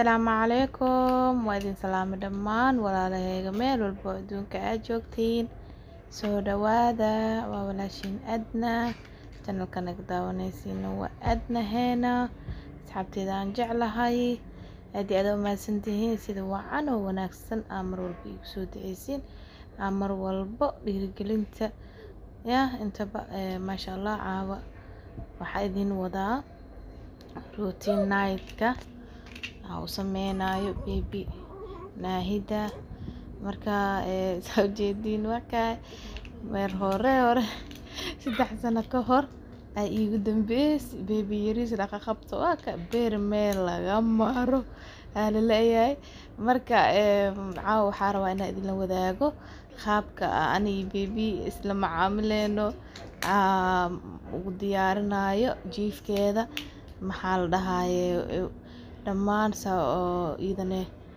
Asalaamu calaykum waa idin salaamay dhammaan walaalahayga meel walbo oo adduunka aad joogtiin soo dhawaada waa walaashiin adna channelka naga daawanaysiina waa adna heena asxaabteeda aan jeclahay aad iyo aad u mahadsantihiin sida wacan oo wanaagsan aa mar walba igu soo duceysiin aa mar walbo dhiirigelinta ya intaba eh, maasha allah caawa waxaa idin wadaa routine night-ka waxaa u sameynayo baby naahida marka eh, saa ujeediin markaa meer hore hore saddex sano ka hor aa iigu dambeysay baby yariis dhaqa qabto waa ka beer meel laga maro aa la leeyahay marka eh, caawa waxaa rabaa inaan idinla wadaago qaabka ani iyo baby isla macaamileyno aa ugu diyaarinayo jiifkeeda maxaa la dhahaye dhammaan saa oo iidane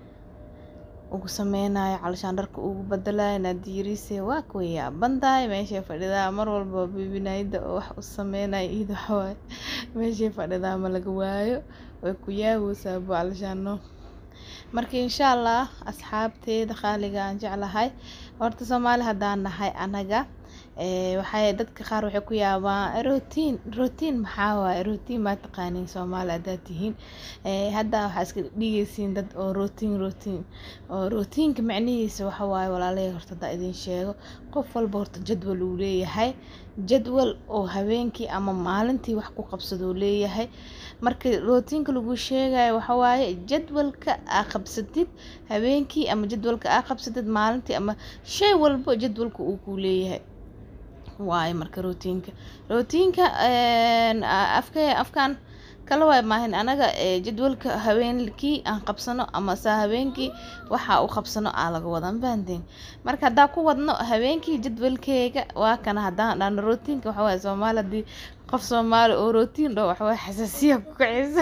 ugu sameynayo calashaan dharka ugu badalayo naadiyariise waa kuwa yaabantahay meeshay fadhidaa mar walba bibinayda oo wax u sameynayo iida waxawaaye meeshay fadhidaa ma laga waayo way ku yaabeysaa bu calashaano marka insha allah asxaabteeda qaaliga aan jeclahay horta soomaali haddaan nahay anaga ee waxay dadka qaar waxay ku yaabaan rotiin rotiin maxaa waaye rotiin maa taqaaniin soomaali haddaad tihiin ee hadda waxaa iska dhigaysiin dad oo rotiin rotiin oo rootiinka macnihiisa waxa waaye walaalahey horta haddaa idin sheego qof walba horta jadwal uu leeyahay jadwal oo habeenkii ama maalintii wax ku qabsaduu leeyahay marka rootiinka lagu sheegayo waxa waaye jadwalka aa qabsatid habeenkii ama jadwalka aa qabsatid maalintii ama shay walbo jadwalka uu ku leeyahay waaye marka rootiinka rootiinka afka afkaan kala waay maahin anaga ee, jadwalka habeenkii aan qabsano ama saa habeenkii waxa u qabsano aa laga wada mafahanteen marka haddaa ku wadno habeenkii jadwalkeyga waa kana haddaan dhahno rootiinka waxa waaye soomaali haddii qof soomaali oo rootiin dhaho waxa waaye xasaasiya ku kacaysa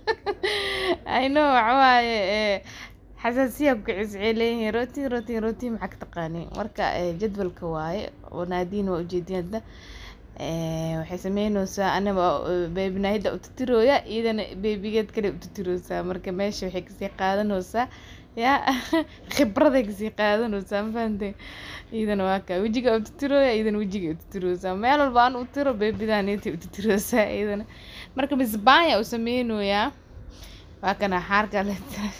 I know waxa waaye ee, xasaasiya ku kacaysa waxay leeyihiin rootiin rootiin rootiin maxaa ka taqaaniin marka ee, jadwalka waaye oo naadiin waa ujeedin hadda ee, waxay sameyneysaa anaba beebinaayada u titirooya iyadana beebigeed kale u titiroosaa marka meesha waxay kasii qaadanaysaa ya khibraday kasii qaadanaysaa ma fahanteen iyadana waa kaa wejiga u titirooya iyadana wejiga u titiroosaa meel walba aan u tiro beebidaaniyta u titiroosaa iyadana marka misbaanya u sameynayaa waa kana xaarka le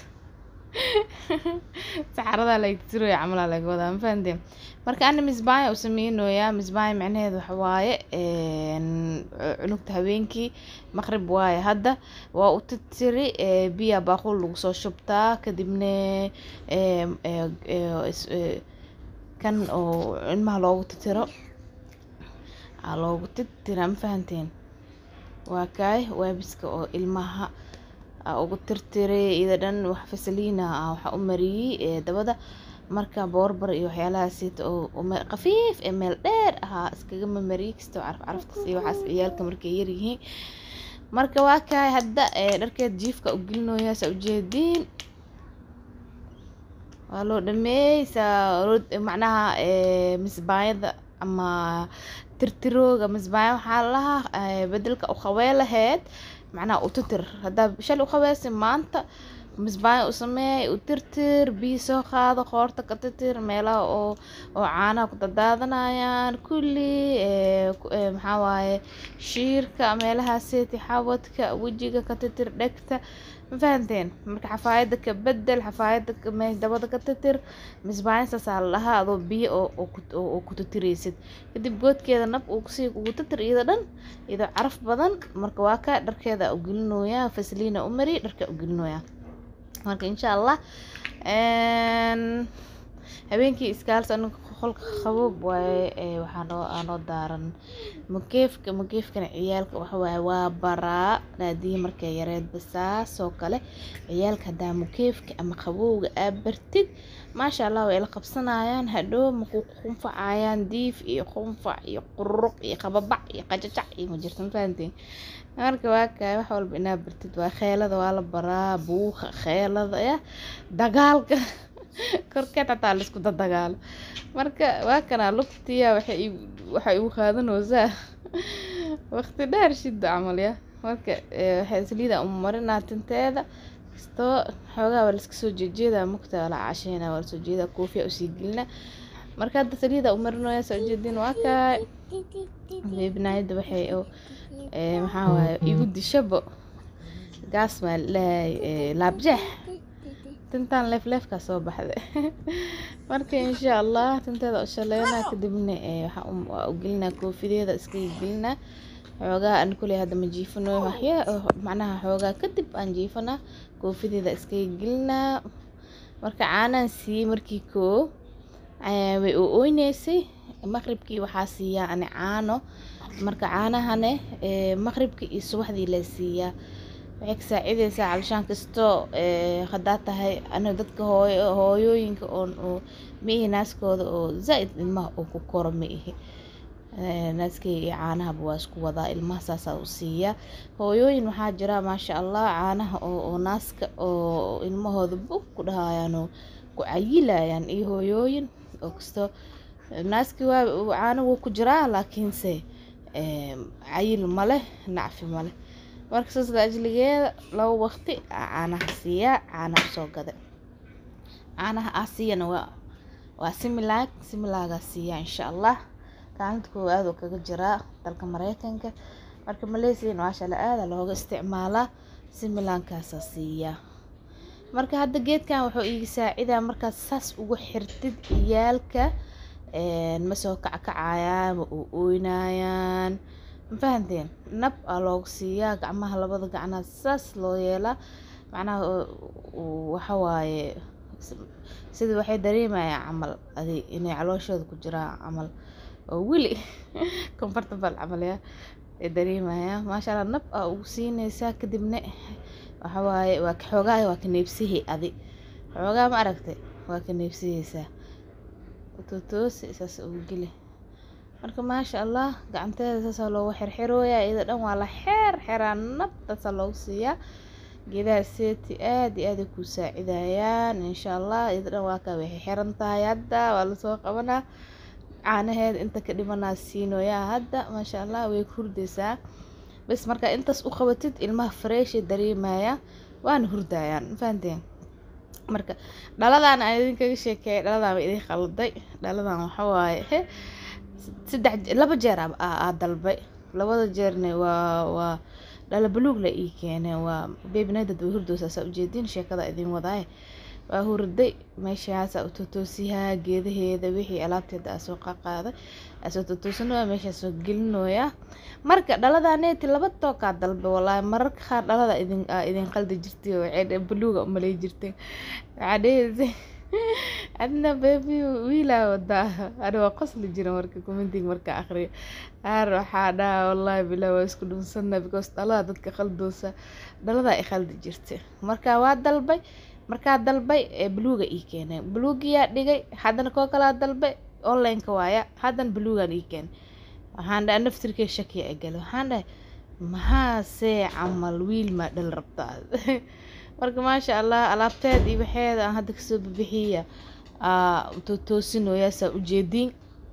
saxarada la tiroya camalaa laga wadaa ma fahanteen marka ana misbaanya u sameynayaa misbaanya macnaheedu waxa waaye een, cunugta habeenkii maqrib waaye hadda waa u titiri ee, biya baaqul lagu soo shubtaa kadibna ee, ee, ee, is- ee, kan oo ilmaha loogu titiro aa loogu titira ma fahanteen waa kaay waabiska oo ilmaha aa ugu tirtiray iyada dhan wax fasaliina ah waxaa u mariyey ee dabada marka boorbar iyo waxyaalahaasiita oo oo me- khafiif ee meel dheer ahaa iskaga mamariyey kastoo caraf caraftas iyo waxaas ciyaalka markay yaryihiin marka waa kaay hadda ee dharkeed jiifka u gelinoyaa saa ujeediin waa loo dhameeyey saa rood- macnaha ee misbaayada ama tirtirooga misbaaya waxaa lahaa ee, bedelka u qabee laheyd macnaha u titir haddaa shalay u qabeysay maanta misbaaya u sameey u tirtir biyo soo qaado qoorta ka tirtir meelaha oo oo caanaha ku dadaadanayaan kulli ee, ku- ee, maxaa waaye shiirka meelahaaseti xawadka wejiga ka tirtir dhegta ma fahanteen marka xafaayada ka bedel xafaayada ka- me- dabada ka tirtir misbaayan saasaa la dhahaa adoo biyo oo oo ku- oo oo ku titiraysid kadib goodkeeda nab uu kusii kugu titir iyada dhan iyadoo caraf badan marka waa ka dharkeeda u gelinoyaa fasliina u mari dharka u gelinoyaa marka insha allah een, habeenkii iskaalsa aniga qolka qaboob waaye ee, waxaa noo aa noo daaran mukeefka mukeefkana ciyaalka waxa waaye waa baraa naadiyi markay yareed basaas oo kale ciyaalka haddaa mukeefka ama qabowga aa bartid maasha allah way la qabsanayaan hadhow maku qunfacayaan diif iyo qunfac iyo qururuq iyo qababac iyo qajajac iyo ma jirto ma fahanteen marka waa kaay wax walba inaa bartid waa kheelada waa la baraa buuqa kheelada ya dagaalka korkeed hataa laisku dadagaalo marka waa kanaa lugtiya waxay igu- waxay igu qaadanaysaa waqti dheer shida camal ya marka ee, waxay saliida u marinaa tinteeda kastoo xoogaa waa laiska soo jeejeedaa mugta waa la casheynaa waa lasoo jeedaa koofiya usii gelina marka hadda saliida u marinaya soo jeedin waa kaay beebinaayada waxay maxaa waaye igu dishabo gaas maa lahay laabjeex tintaan leefleefkaa soo baxda marka insha allah tinteeda u shaleynaa kadibna waa u gelinaa koofideeda iskaga gelinaa xoogaa aan kuley hadda ma jiifano waxya macnaha xoogaa kadib aan jiifanaa koofideeda iskaga gelinaa marka caanaan siiyey markii koo way u oyneysay maqribkii waxaa siiyaa ani caano marka caanahane maqribkii iyo subaxdii la siiyaa waxay ka saacideysaa calishaan kastoo haddaa tahay aniga dadka hooyo hooyooyinka oon maihi naaskooda oo zaa-id ilmaha uu ku koro ma ihi naaskeyga iyo caanahaba waa isku wadaa ilmaha saasaa u siiyaa hooyooyin waxaa jira maasha allah caanaha oo naaska oo ilmahooda bug ku dhahayaan oo ku cayilayaan iyo hooyooyin oo kastoo naaskii waa caano wuu ku jiraa laakiinse cayil maleh nacfi maleh marka saas laajligeeda laba waqti caanaha siiyaa caanaha soo gada caanaha aa siiyana waa waa similaag similaagaa siiyaa insha allah kaalinta koowaad oo kaga jiraa dalka mareykanka marka malaysian maashala aada looga isticmaalaa similaankaasaa siiyaa marka hadda geedkan wuxuu iiga saacidaa markaad saas ugu xirtid ciyaalka ma soo kackacayaan ma u ooynayaan ma fahanteen nab aa loogu siiyaa gacmaha labada gacnaad saas loo yeelaa macnaha waxawaaye sidii waxay dareemayaan camal adi inay calooshooda ku jiraan camal oo weli comfortable camal ya ay dareemayaan maasha allah nab aa ugu siineysaa kadibna waxawaaye waa xoogaa waa ka neebsihi adi xoogaa ma aragtay waa ka neebsiheysaa totoosi saas ugu geli marka maasha allah gacanteeda saasaa loogu xirxirooyaa iyada dhan waa la xeer xeraa nab saasaa loogu siiyaa geedaha seeti aada iyo aaday kuu saacidayaan insha allah iyada dhan waa kaa waxay xiran tahay hadda waa lasoo qabanaa caanaheeda inta ka dhimanaa siinoyaa hadda maasha allah way ku hurdeysaa bas markaa intaas u qabatid ilmaha freeshay dareemaya waana hurdayaan mafahanteen marka dhaladan aan idinkaga sheekeeyay dhaladan waa idin qalday dhaladan waxa waaye saddex laba jeer aa dalbay labada jeerna waa waa dhala baluug la ii keenay waa beebinadad way hurdoosaa ujeedin sheekada idin wadaaye waa hurday meeshaasa u totoosiyaa geedaheeda wixii alaabteeda aa soo qaqaaday asoo totoosinooya meeshaa soo gelinooya marka dhaladaneeti laba tookaa dalbe walaahi mararka qaar dhalada idin idin qaldi jirtay oo waxay baluuga umalay jirtay waxaa dheheysa adna bebi wiilaa wadaa ani waa qosli jira marka commenting marka aqriyo aar waxaa dhaha wallaahi bilaa waa isku dhunsana because dhalada dadka qaldoosa dhaladaa i qaldi jirtay marka waa dalbay markaa dalbay ee buluuga ii keenay buluugiyaa dhigay haddana koo kalaa dalbay onlineka waaya haddana buluugaan ii keenay waxaan dhahay naftirkee shakiya egale waxaan dhahay maxaasee camal wiil maa dhal rabtaa marka maasha allah alaabteed iyo waxeeda aan hadda kasoo bibixiya tootoosinoya saa ujeediin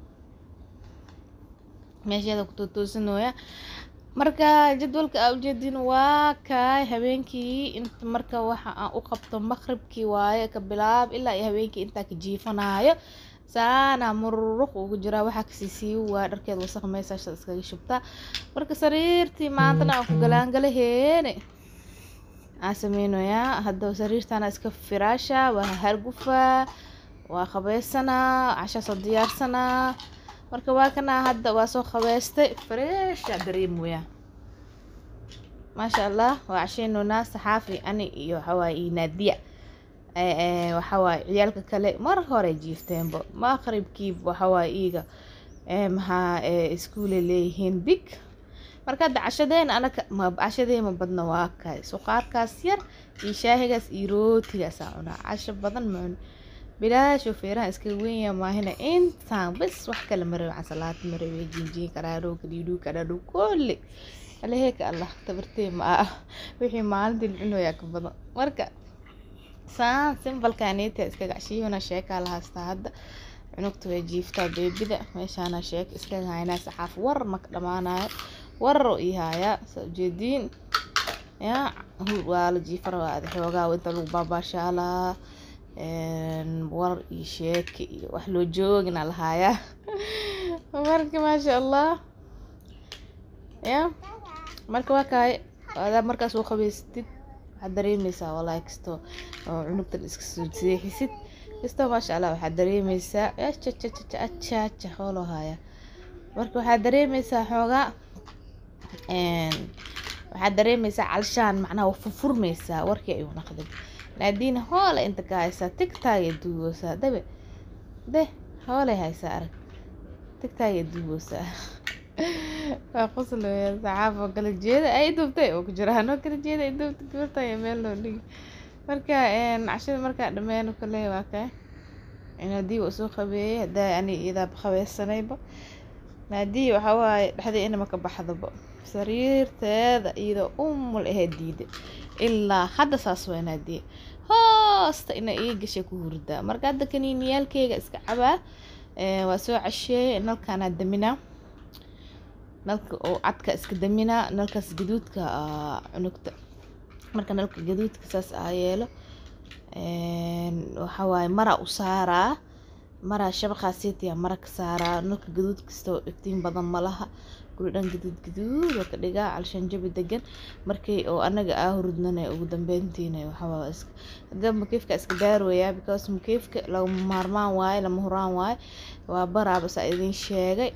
meesheeda ku tootoosinoya marka jadwalka aa ujeediin waa kaay habeenkii inta marka waxa aan u qabto maqribkii waaye ka bilaab ilaa iyo habeenkii intaa ka jiifanaayo saana mururuq ugu jiraa waxaa kasii sii waa dharkeed wasaq meeshaasha iskaga shubtaa marka sariirtii maantana aan ku galaangalaheene aan sameynoyaa hadda sariirtana iska firaasha waa hargufaa waa qabeysanaa cashaa soo diyaarsanaa marka waa kanaa hadda waa soo qabeystay freesha dareemoyaa maasha allah waa casheynoonaa saxaafi ani iyo waxawaaye iyo naadiya waxawaaye ciyaalka kale mar hore jiifteenba maqribkiiba waxawaaye iiga maxaa iskuule leeyihiin big marka hadda cashadeena anaka ma cashadee ma badna waa kaay suqaarkaas yar iyo shaahigaas iyo rootigaasaa cunaa casho badan ma cuni bilaasho feeraha iska wenya maahina intaan bas wax kale marawe casalaad marawe jinjiin karaadhow kadhiidhuu kadhaadhow kolle aleheeka allah tabartee ma ah wixii maalintii la cunoyaa ka badan marka saan simbalkaneeta iskaga cashiyona sheekaa la haystaa hadda cunugta way jiiftaa beebida meeshaana sheek iskaga haynaa saxaaf war maka dhamaanayo wararo ii haayaa saa ujeediin ya waa la jiifara waa xoogaa inta lagu baabaashaalaa war iyo sheeke iyo wax loo joogina lahaayaa marka maasha allah ya marka waa kaay adaa markaas u qabaysatid waxaad dareemeysaa walahi kasto oo cunugtan iska soo seexisid kastoo maasha allah waxaad dareemeysaa ajajajaja hooloo haya marka waxaad dareemeysaa xoogaa waxaad dareemeysaa calshaan macnaha waa furfurmeysaa warkii ayuu naqday naadiina hoole inta ka haysaa tigtaagay duugoosaa dabe de hoolay haysaa arag tigtaagay duugoosaa waa qoslaya saxaaf oo kala jeeda ay duubtay oo ku jiraan oo kala jeeda ay duubta gabarta iyo meel loo dhigi marka cashada markaa dhameeno kale waa kay naadii waa soo qabeeyey hadaa ani iyadaa qabeysanayba naadii waxaa waaye dhexdii inama ka baxdaba sariirteeda iyadoo umul ahayd diida ilaa hadda saas waa naadii hoosta ina ii gashay ku hurdaa marka hadda kaniiniyaalkeyga iska cabaa waa soo casheeyey nalkaanaa daminaa nalka oo cadka iska daminaa nalkaas gaduudka cunugta marka nalka gaduudka saas aa yeelo waxaa waaye maraa u saaraa maraa shabaqaasiitiya mara ka saaraa nalka gaduud kastoo iftiin badan ma laha guri dhan gaduud gaduud oo ka dhigaa calshaan jabi degan markii oo anaga aa hurudnana ugu dambeyntiina waxawaa iska hadda mukeefka iska daarooyaa because mukeefka lagama maarmaan waaye lama huraan waaye waa baraaba saa idin sheegay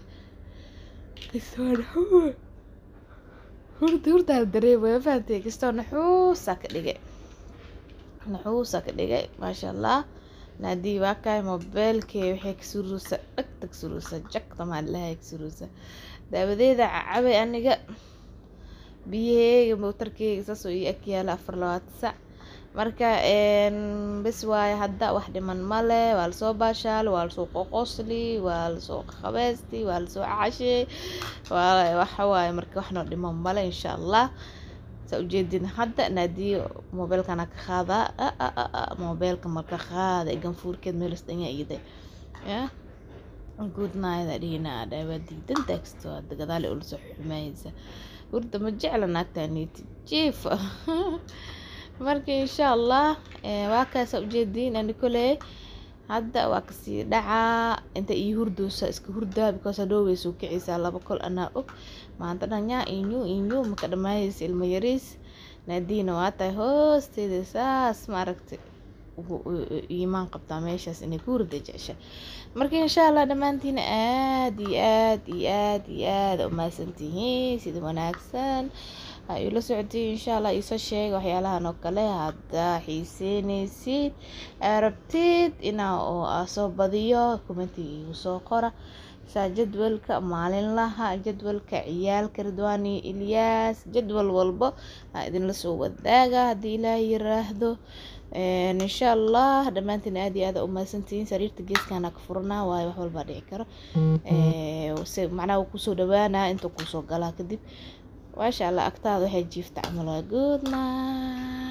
hurda hurdaa dareemaya fahantay kastoo naxuusaa ka dhigay naxuusaa ka dhigay maasha allah naadii waa kaay mobeelkee waxay ka suruusa dhagta ka suruusa jagta maalilahay ka suruusa daawadeeda cabay aniga biyaheyga mootarkeyga saasoo ii ag yaala afar labaatan sac marka bes waaye hadda wax dhiman male waa lasoo baashaali waa lasoo qoqosli waa lasoo qabeysti waa lasoo cashey waxa waaye marka waxnoo dhiman male insha allah saa ujeedin hadda naadiyo mobeelkana ka qaadaa mobeelka marka qaada ganfuurkeed meelas dhanya iiday ya good night adhina dhaawaa diidan taagsto hadda gadaale ula soo xumaysa hurda ma jecla naagtaaniiti jiifa marka insha allah waa kaasa ujeediin ani koley hadda waa kasii dhacaa inta ii hurdoosa iska hurdaa because hadhow way soo kicaysaa laba kol anaa og maanta dhanyaa inyu inyu maka dhamaayaysa ilmo yariis naadiina waa tahay hoosteeda saas maaragtay iimaan qabtaa meeshaas inay ku hurda jecesha marka insha allah dhammaantiina aad iyo aad iyo aad iyo aad umahadsantihiin sida wanaagsan ha ila socotay insha allah iisoo sheega waxyaalahan oo kale haddaa xiiseyneysid arabtid inaa oo aa soo badiyo commentiga igu soo qora saa jadwalka maalinlaha jadwalka ciyaalka ridwaani ilyaas jadwal walbo aa idinla soo wadaaga haddii ilaah yiraahdo insha allah dhammaantiin aad iyo aad umahadsantihiin sariirta geeskana ka furanaa waayo wax walbaa dhici karo se macnaha wuu kusoo dhawaanaa inta kuusoo galaa kadib maasha allah agtaada waxay jiifta camal waa good night